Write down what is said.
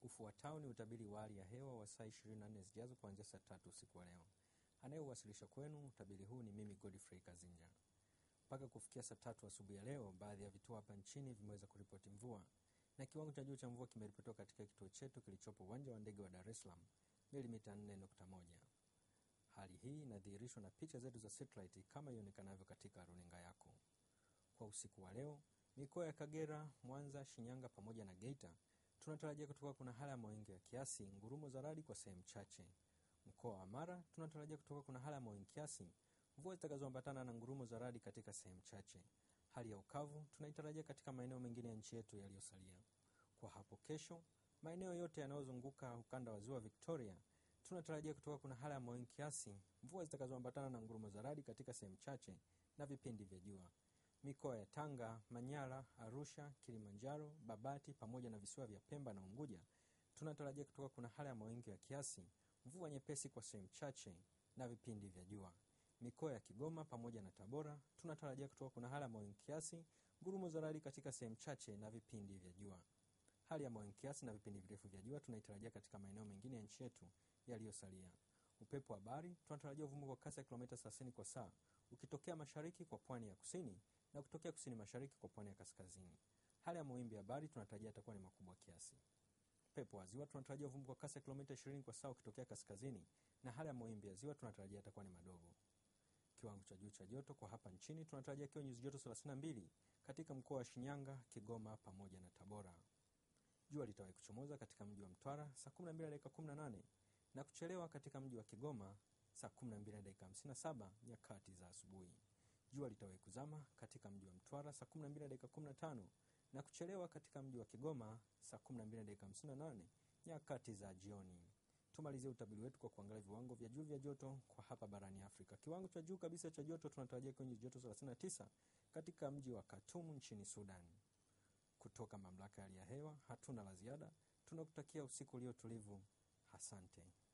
Ufuatao ni utabiri wa hali ya hewa wa saa 24 zijazo kuanzia saa tatu usiku wa leo. Anayeuwasilisha kwenu utabiri huu ni mimi Godfrey Kazinja. Mpaka kufikia saa tatu asubuhi ya leo, baadhi ya vituo hapa nchini vimeweza kuripoti mvua na kiwango cha juu cha mvua kimeripotiwa katika kituo chetu kilichopo uwanja wa ndege wa Dar es Salaam milimita 4.1. Hali hii inadhihirishwa na picha zetu za satellite kama ionekanavyo katika runinga yako. Kwa usiku wa leo, mikoa ya Kagera, Mwanza, Shinyanga pamoja na Geita tunatarajia kutoka kuna hali ya mawingu ya kiasi, ngurumo za radi kwa sehemu chache. Mkoa wa Mara tunatarajia kutoka kuna hali ya mawingu kiasi, mvua zitakazoambatana na ngurumo za radi katika sehemu chache. Hali ya ukavu tunaitarajia katika maeneo mengine ya nchi yetu yaliyosalia. Kwa hapo kesho, maeneo yote yanayozunguka ukanda wa ziwa Victoria tunatarajia kutoka kuna hali ya mawingu kiasi, mvua zitakazoambatana na ngurumo za radi katika sehemu chache na vipindi vya jua. Mikoa ya Tanga, Manyara, Arusha, Kilimanjaro, Babati pamoja na visiwa vya Pemba na Unguja tunatarajia kutoka kuna hali ya mawingu ya kiasi, mvua nyepesi kwa sehemu chache na vipindi vya jua. Mikoa ya Kigoma pamoja na Tabora tunatarajia kutoka kuna hali ya mawingu kiasi, ngurumo za radi katika sehemu chache na vipindi vya jua. Hali ya mawingu kiasi na vipindi virefu vya jua tunaitarajia katika maeneo mengine ya nchi yetu yaliyosalia. Upepo wa bahari tunatarajia uvumi kwa kasi ya kilomita 30 kwa saa ukitokea mashariki kwa pwani ya kusini na kutokea kusini mashariki kwa pwani ya kaskazini. Hali ya mawimbi ya bahari tunatarajia yatakuwa ni makubwa kiasi. Upepo wa ziwa tunatarajia uvumi kwa kasi ya kilomita 20 kwa saa ukitokea kaskazini, na hali ya mawimbi ya ziwa tunatarajia yatakuwa ni madogo. Kiwango cha juu cha joto kwa hapa nchini tunatarajia kiwa nyuzi joto 32 katika mkoa wa Shinyanga, Kigoma pamoja na Tabora. Jua litawahi kuchomoza katika mji wa Mtwara saa 12 dakika 18 na kuchelewa katika mji wa Kigoma saa 12 dakika 57 nyakati za asubuhi. Jua litawahi kuzama katika mji wa Mtwara saa 12 dakika 15 na kuchelewa katika mji wa Kigoma saa 12 dakika 58 nyakati za jioni. Tumalizie utabiri wetu kwa kuangalia viwango vya juu vya joto kwa hapa barani Afrika. Kiwango cha juu kabisa cha joto tunatarajia kwenye joto 39 katika mji wa Khartoum nchini Sudan. Kutoka mamlaka ya hali ya hewa hatuna la ziada, tunakutakia usiku ulio tulivu. Asante.